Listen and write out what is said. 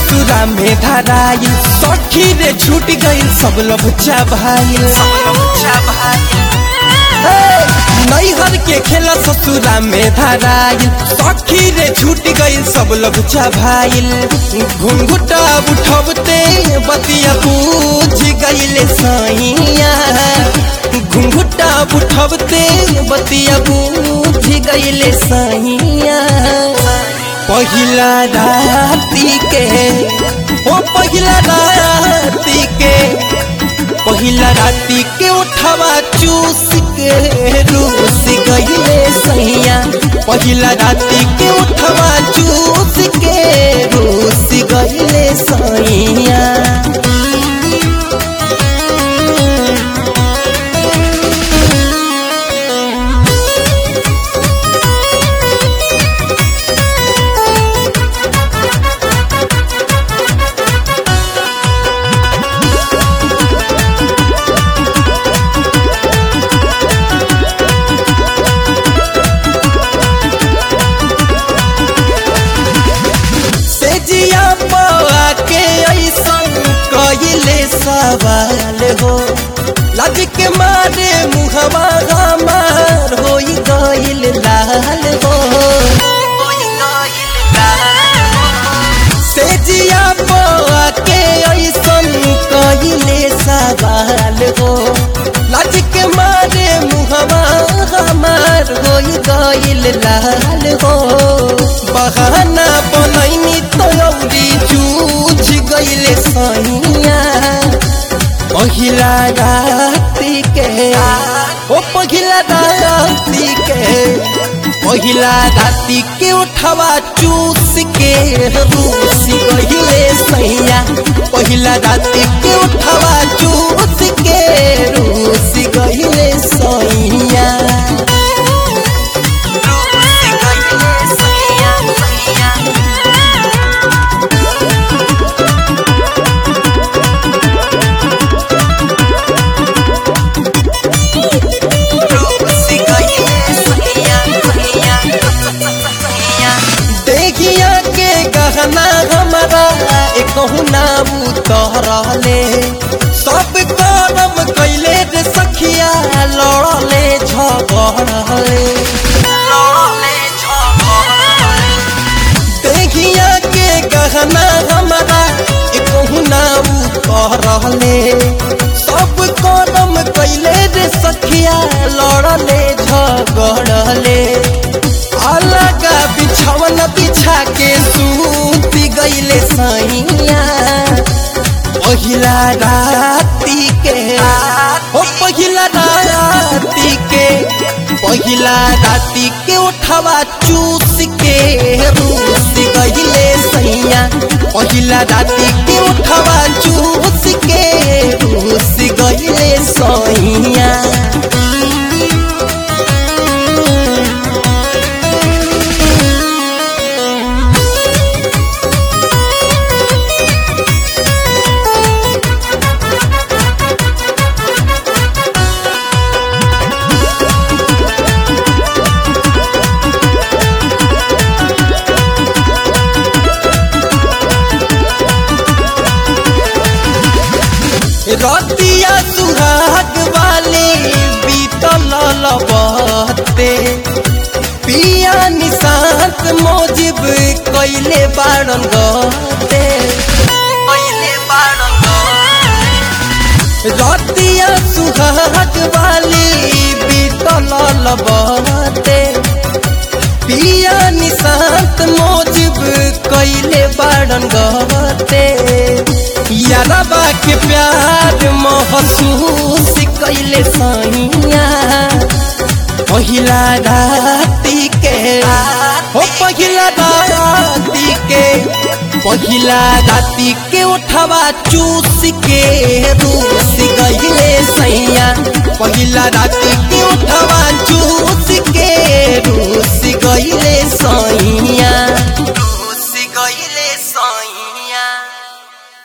ससुरा में धराइल सखी रे छूट गइल सब लभुचा भाईल नैहर के खेला ससुरा में धराइल सखी रे छूट गइल सब लभुचा भाईल घुंघुटा उठबते बतिया पूछ गइल सैया घुंघुटा उठबते बतिया पूछ गइल सैया पहिला राती के ओ पहिला राती के पहिला राती के उठवा चूस के रूस गईले सैया पहिला राती के उठवा चूस के रूस गईले सैया से जिया पवा के ऐसन कइले सवाल हो लज के मारे मुहवा हमार होई गइल लाल हो से जिया पवा के ऐसन कइले सवाल हो लज के मारे मुहवा हमार होई गइल लाल हो बहाना बनैनी तौरी चूझ गइले सैया पहिला राती के ओ पहिला राती के पहिला राती के उठवा चूस के रूस गइले सैया पहिला राती के उठवा चूस के रूस गइले सैया देखिया के गहना हमारा एक नाम उतरले सब करम कैले रे सखिया लड़ले झगड़ले देखिया के गहना हमारा एक नाम उतरले सब करम कैले रे सखिया लड़ले झगड़ले अलग बिछवन बिछा के सूती गईले सैया पहिला राती के ओ पहिला राती के पहिला राती के उठवा चूस के रूस गईले सैया पहिला राती के उठवा चूस के रूस गईले सैया रतिया सुहाग वाले बीतल लबते पिया निशांत मोजिब कैले बारन गते रतिया सुहाग वाली बीतल लबते पिया निशांत मोजिब कैले बारन गते यारबा के प्यार महसूस कैले सैया पहिला राती के हो पहिला राती के पहिला राती के उठवा चूस के रूस गईले सैया पहिला राती के उठवा